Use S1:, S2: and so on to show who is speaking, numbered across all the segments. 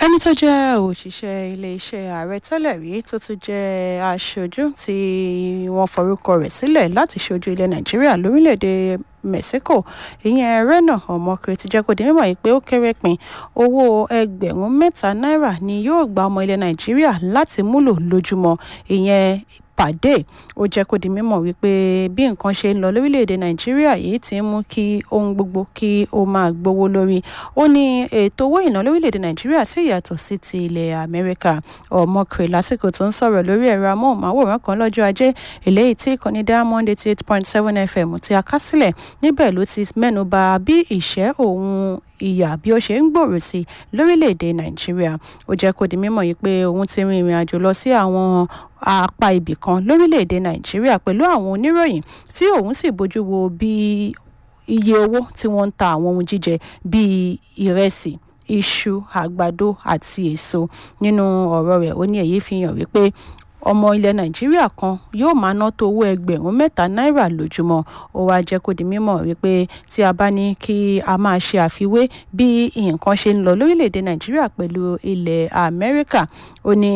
S1: ẹni tó jẹ́ òṣìṣẹ́ iléeṣẹ́ ààrẹ tẹ́lẹ̀ rí tó tún jẹ́ aṣojú tí wọ́n forúkọ rẹ̀ sílẹ̀ láti ṣojú ilẹ̀ nàìjíríà lórílẹ̀‐èdè mexico ìyẹn rena ọmọkùnrin ti jẹ́ kó di mímọ̀ yìí pé ó kéré pin owó ẹgbẹ̀rún mẹ́ta náírà ni yóò gba ọmọ ilẹ̀ nàìjíríà láti múlò lójúmọ́ ìyẹn pàdé ó jẹ́ kó di mímọ̀ wípé bí nǹkan ṣe ń lọ lórílẹ̀‐èdè nàìjíríà yìí ti ń mú kí ohun gbogbo kí ó máa gbówó lórí ó ní ètò owó ìná lórílẹ̀‐èdè nàìjíríà sì yàtọ̀ sí ti ilẹ̀ amẹ́ríkà ọmọkùnrin lásìkò tó ń sọ̀rọ̀ lórí ẹ̀rọ amóhùnmáwòrán kan lọ́jọ́ ajé eléyìí tí ìkànnì diamond eighty eight point seven fm ti akásílẹ̀ níbẹ̀ ló ti mẹ́nu bà bí ìṣẹ́ òun ìyà bí ó ṣe ń gbòòrò sí lórílẹ̀‐èdè nàìjíríà ó jẹ́ kó di mímọ̀ yìí pé òun ti rin ìrìn àjò lọ sí àwọn apá ibì kan lórílẹ̀‐èdè nàìjíríà pẹ̀lú àwọn oníròyìn tí òun sì bójú wo bí iye owó tí wọ́n ń ta àwọn ohun jíjẹ bíi ìrẹsì iṣu àgbàdo àti èso nínú ọ̀rọ̀ rẹ̀ ó ní èyí fi hàn wípé ọmọ ilẹ̀ nàìjíríà kan yóò máa ná tó owó ẹgbẹ̀rún mẹ́ta náírà lójúmọ́ ó wáá jẹ́ kó di mímọ̀ wípé tí a bá ní kí a máa ṣe àfiwé bí nǹkan ṣe ń lọ lórílẹ̀‐èdè nàìjíríà pẹ̀lú ilẹ̀ amẹ́ríkà ó ní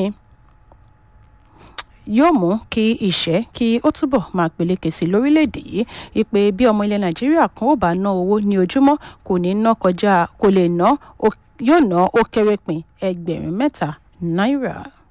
S1: yóò mú kí ìṣẹ́ kí ó túbọ̀ máa peléke sí lórílẹ̀‐èdè yìí wípé bí ọmọ ilẹ̀ nàìjíríà kan ò bá ná owó ní ojúmọ́ kò ní ná kọjá kò lè ná yóò ná ó kéré pin ẹgbẹ̀rún mẹ́ta náírà.